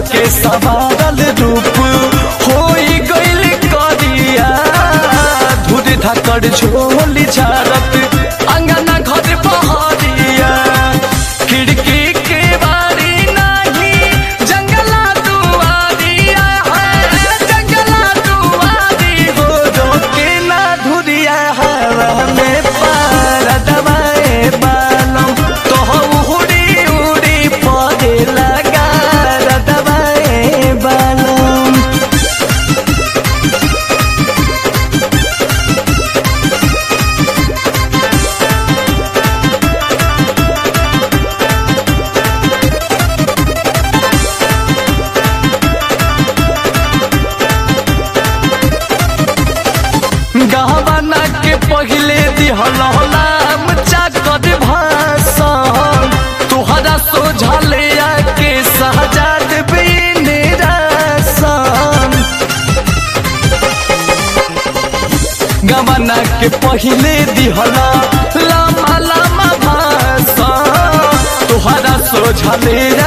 के सवारल रूप होई गइल करिया धुर धकड़ झोली झारत अंगना घर पहरिया खिड़की के बारी नाही जंगला दुआरिया है जंगला दुआरी हो रोके ना धुरिया हवा में पार दबाए बालम तो उड़ी उड़ी पौधे लगा दबाए बालम गहवाना के पहिले दिहलाम चाकत भाषण तुहरा सोझले के सहजाद बिन रासन गवाना के पहिले दिहला लामा लामा भाषण तुहरा सोझले